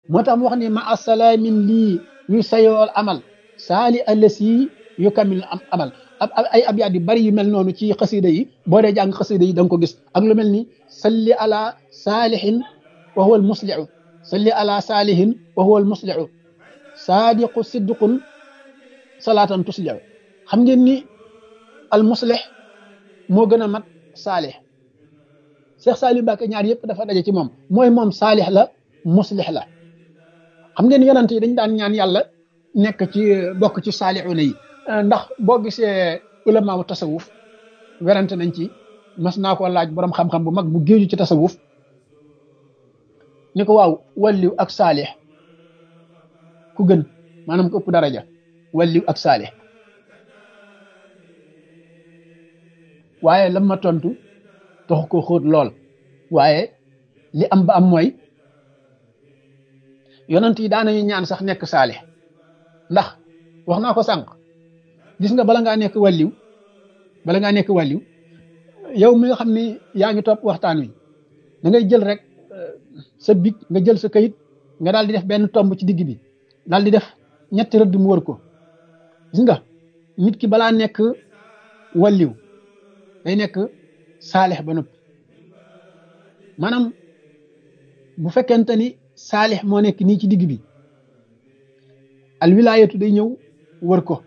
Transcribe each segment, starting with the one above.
moo tax mu wax ni ma asalaamin lii yu sayool amal saali allasi yu kamil am amal ay abyaat yu bari yu mel noonu ci xasida yi boo dee jàng xasida yi da nga ko gis ak lu mel ni salli ala saalihin wa huwa al muslihu salli ala saalihin wa huwa al muslihu saadiqu siddiqun salaatan tuslihu xam ngeen ni al muslih moo gën a mat saalih Cheikh Saliou Mbacke ñaar yëpp dafa daje ci moom mooy moom saalih la muslih la xam ngeen yonent yi dañ daan ñaan yàlla nekk ci bokk ci saalihuna yi ndax boo gisee ulama wu tasawuf werante nañ ci mas naa ko laaj borom xam-xam bu mag bu géeju ci tasawuf ni ko waaw walliw ak saalih ku gën maanaam ko ëpp daraja walliw ak saalih waaye lam ma tontu tax ko xóot lool waaye li am ba am mooy yonent yi daanañu ñaan sax nekk saalih ndax wax naa ko sànq gis nga bala ngaa nekk wàlliw bala ngaa nekk wàlliw yow mi nga xam ni yaa ngi topp waxtaan wi da ngay jël rek sa big nga jël sa kayit nga daal di def benn tomb ci digg bi daal di def ñetti rëdd mu wër ko gis nga nit ki balaa nekk wàlliw day nekk saalix ba noppi maanaam bu fekkente ni saalix moo nekk nii ci digg bi al wilaayatu day ñëw wër ko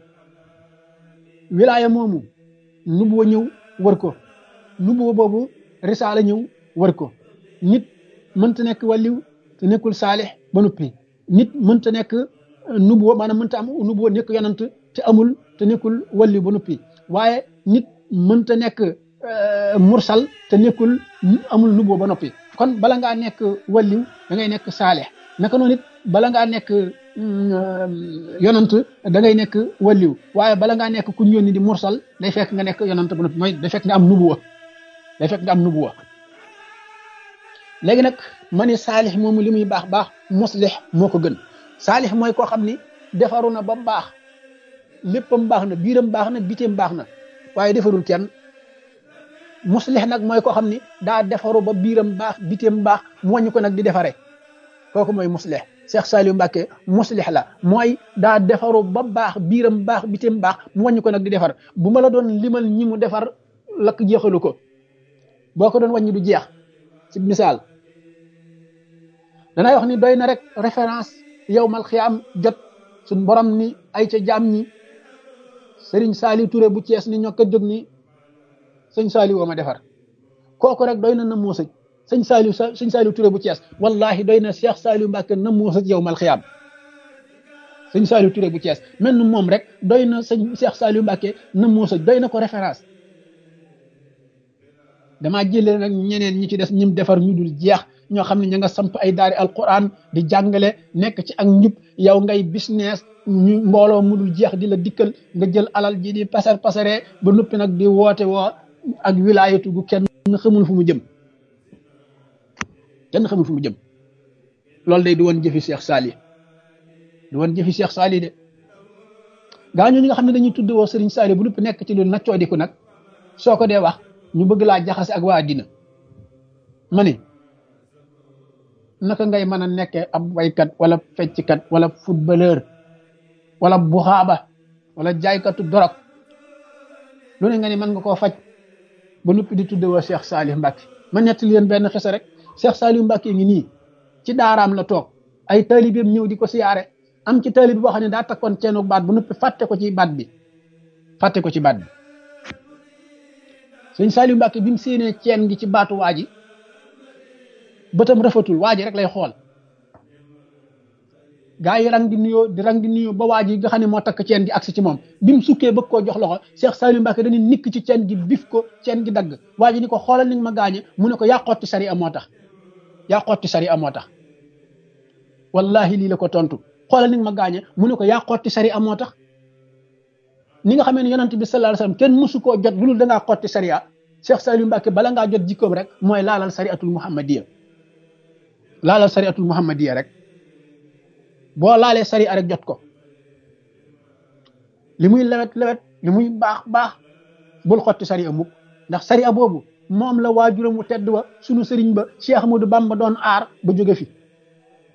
wilaaya moomu nubuwa ñëw wër ko nubuwa boobu risaala ñëw wër ko nit mënta nekk wàlliw te nekkul saalix ba noppi nit mënta nekk nubuwa maanaam mënta am nubuwa nekk yonant te amul te nekkul wàlliw ba noppi waaye nit mënta nekk mursal te nekkul amul nubuwa ba noppi kon bala ngaa nekk wàlliw da ngay nekk saalix naka noonu it bala ngaa nekk yonant da ngay nekk wàlliw waaye bala ngaa nekk ku yónni di mursal day fekk nga nekk yonant ba noppi mooy day fekk nga am nubuwa day fekk nga am nubuwa léegi nag ma ne saalix moomu li muy baax baax muslix moo ko gën saalix mooy koo xam ni defaru na ba baax léppam baax na biiram baax na biteem baax na waaye defarul kenn muslix nag mooy koo xam ni daa defaru ba biiram baax biteem baax mu wàññi ko nag di defare kooku mooy muslix Cheikh Saliou Mbacke muslix la mooy daa defaru ba baax biiram baax biteem baax mu wàññi ko nag di defar bu ma la doon limal ñi mu defar lakk jeexalu ko boo ko doon wàññi du jeex ci misaal danay wax ni doy na rek référence yow mal xiyaam jot suñ borom ni ay ca jaam ñi Serigne Saliou Touré bu Cees ni ñoo ko jóg ni sëñ Saliou woo ma defar kooku rek doy na na moo sëj sëñ Saliou sëñ Saliou Touré bu Cees wallahi doy na Cheikh Saliou Mbacke na moo sëj yow mal xiyaam sëñ Saliou Touré bu Cees mel ni moom rek doy na sëñ Cheikh Saliou Mbacke na moo sëj doy na ko référence damaa jëlee nag ñeneen ñi ci des ñim defar ñu dul jeex ñoo xam ne ña nga samp ay daari alquran di jàngale nekk ci ak njub yow ngay business ñu mbooloo mu dul jeex di la dikkal nga jël alal ji di pasar pasaree ba noppi nag di woote woo ak wilaayatu gu kenn xamul fu mu jëm kenn xamul fu mu jëm loolu day di woon jëfi Cheikh Sali di woon jëfi Cheikh Sali de gaa ñoo ñi nga xam ne dañuy tudd woo Serigne Sali bu noppi nekk ci lu naccoo di ko nag soo ko dee wax ñu bëgg laa jaxase ak waa dina ma ni naka ngay mën a nekkee ab waykat wala fecckat wala footballeur wala buxaaba wala jaaykatu dorog lu ne nga ni mën nga koo faj ba noppi di tudde woo Cheikh Salih Mbacke ma nettali leen benn xisa rek Cheikh Salih Mbacke ngi nii ci daaraam la toog ay taalibeem ñëw di ko siyaare am ci taalibe boo xam ne daa takkoon ceenu baat ba noppi fàtte ko ci baat bi fàtte ko ci baat bi sëñ Saliou Mbacke bi mu séenee ceen gi ci baatu waa ji bëtam rafetul waa ji rek lay xool gaa yi rang di nuyoo di rang di nuyoo ba waa ji nga xam ne moo takk ceen gi agsi ci moom bi mu sukkee bëgg koo jox loxo Cheikh Saliou Mbacke dañuy nikk ci ceen gi bif ko ceen gi dagg waa ji ni ko xoolal ni ma gaañe mu ne ko yaa xotti sari a moo tax yaa xotti sari a moo tax wallahi lii la ko tontu xoolal ni ma gaañe mu ne ko yaa xotti sari a moo tax ni nga xamee ne yonent bi sallallahu alayhi wasallam kenn mësu koo jot lu dul da ngaa xotti sariya Cheikh Saliou Mbacke bala ngaa jot jikkoom rek mooy laalal sariatul muhammadiya laalal sariatul muhammadiya rek boo laalee sariya rek jot ko li muy lewet lewet li muy baax baax bul xotti sariya mukk ndax sariya boobu moom la waajuram wu tedd wa sunu sëriñ ba Cheikh Ahmadou Bamba doon aar ba jóge fi